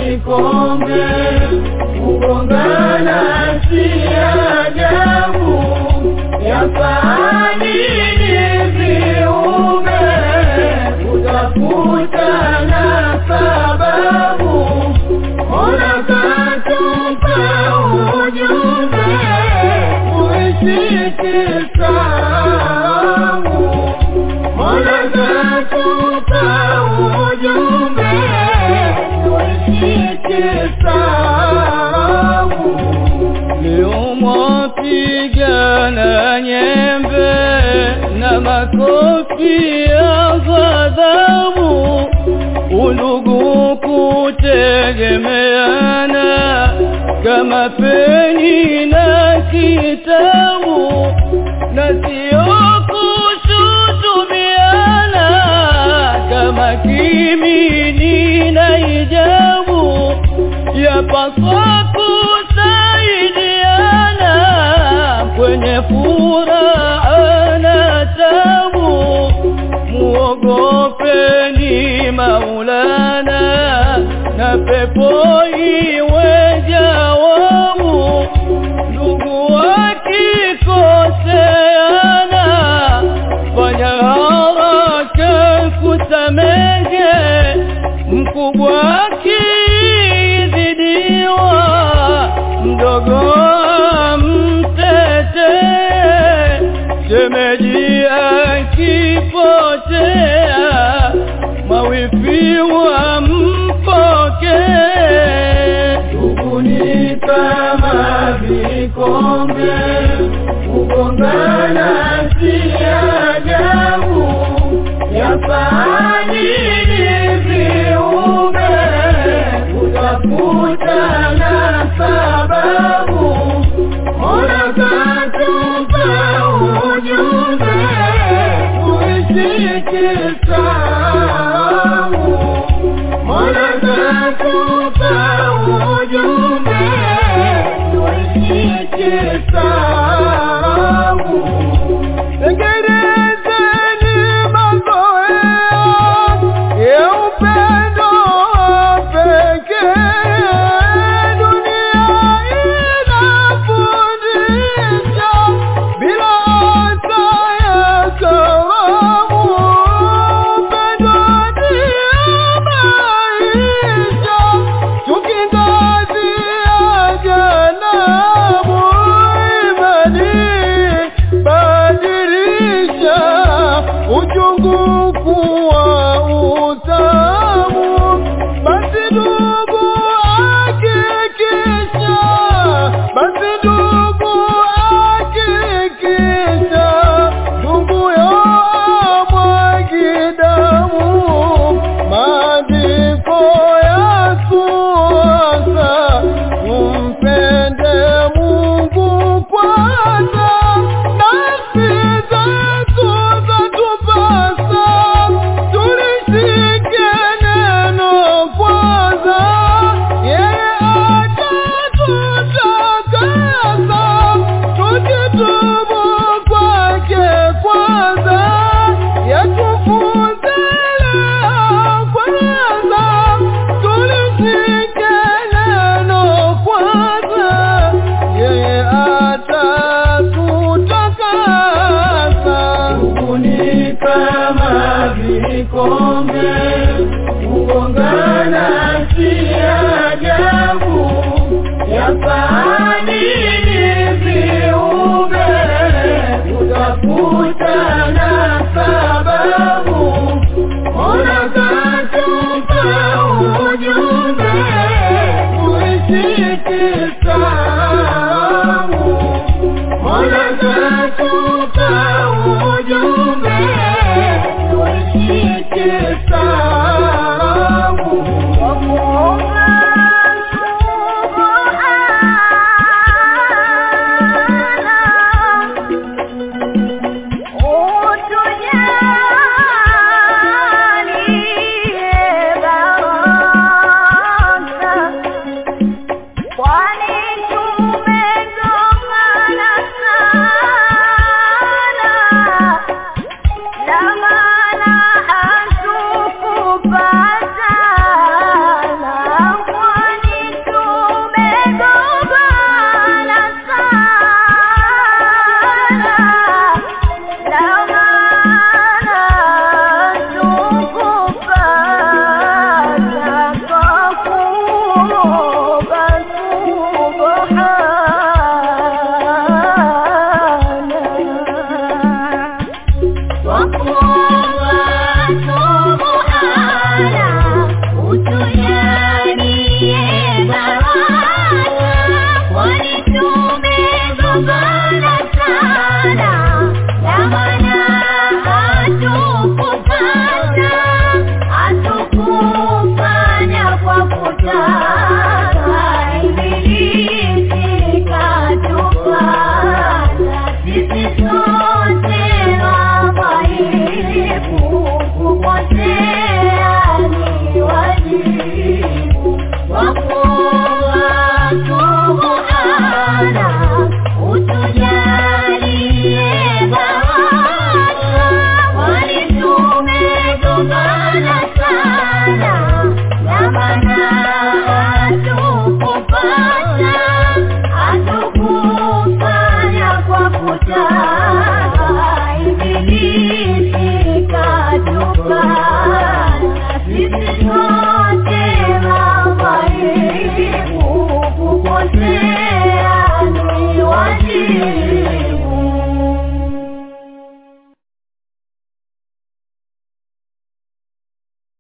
vikombe kugongana si ajabu yafaanini viumbe kutafutana sababu Mola katupa ujumbe uishike salamu Mola katupa ujumbe uishike salamu Leo mwapigana nyembe na makofi ya ghadhabu, udugu kutegemeana kama peni na kitabu, na sio kushutumiana kama kimini na ijabu, yapaswa kusaidiana kwenye furaha na tabu, muogopeni Maulana na pepo iwe jawabu. Ndugu wakikoseana, fanya haraka kusamehe, mkubwa akizidiwa, mdogo amtetee, shemeji akipotea, mawifi wampokee. Ndugu ni kama vikombe kugongana si ajabu yafaanini viumbe kutafutana sababu Mola katupa ujumbe uishike salamu Mola katupa ujumbe uishike salamu Tengenezeni mazoea ya upendo pekee. Dunia inafundisha bila hata ya karamu. Upendo ndio maisha, tukingazia janabu imani badilisha uchungu kuwa utamu, basi ndugu hakikisha, basi ndugu hakikisha, ndugu yo amwagi damu, maandiko yatuasa tumpende Mungu kwanza, nafsi zetu zatupasa tulishike neno kwanza, yeye atatutakasa tukitubu kwake kwanza, yatufunze leo kwanza, tulishike neno kwanza, yeye atatutakasa. Ndugu ni kama vikombe